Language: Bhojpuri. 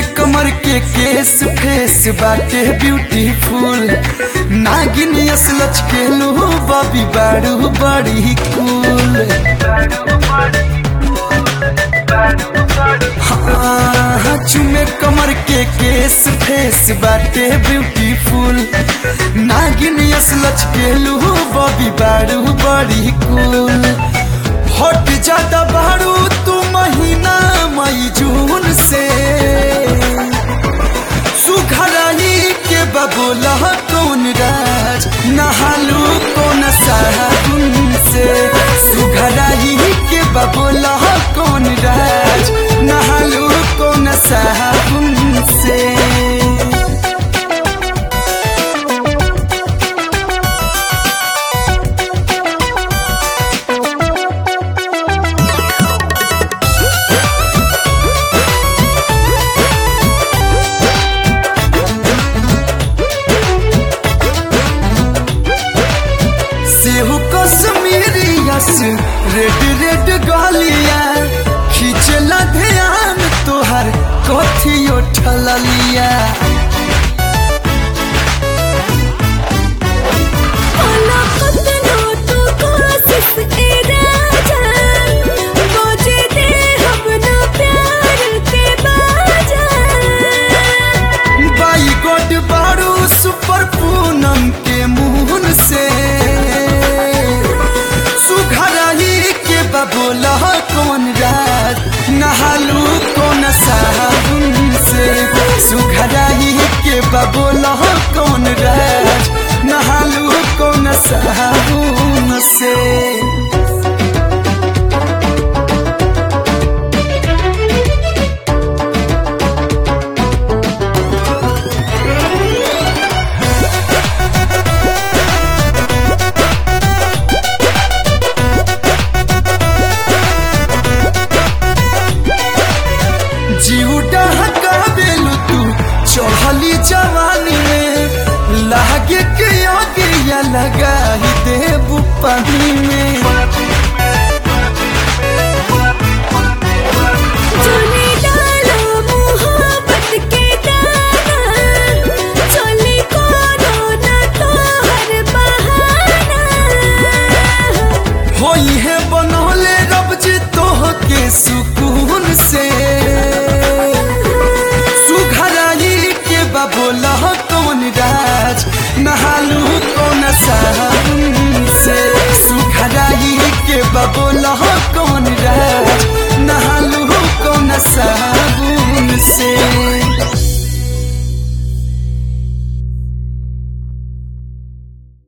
कमर के केस फेस बाटे ब्यूटीफुल नागिन यस लचके लो बबी बारू बड़ी कूल हाँ चुमे कमर के केस फेस बाटे ब्यूटीफुल नागिन यस लचके लो बबी बारू बड़ी कूल हट जाता बारू तू महीना मई जून से सुघराई के बबोला कौन राज नहालू कौन साबुन से सुघराई के बबोला कौन राज नहालू कौन साबुन से सेहू कश्मीरी यस रेड रेड गालिया खींचला ध्यान तोहर कथी उठलिया ओला कतनो तू कोशिश ए राजा बोझे दे हम ना प्यार के बाजा बाई गोड बारू सुपर पूनम के मुहन से सुघराई के बबोला कौन रात नहालू कौन साबुन से सुघराई के बबोला कौन रात नहालू कौन साबुन से जीव डहका देलू तू चढ़ली जवानी में लागे के आगे या लगा ही देबू पानी में चले डालो मोहब्बत के दाना चले कोनो ना तोहर बहाना होई है बनौले रब जी तोह के सुकून से सुघराई के बबोला कौन राज नहालू कौन साबुन से सुघराई के बबोला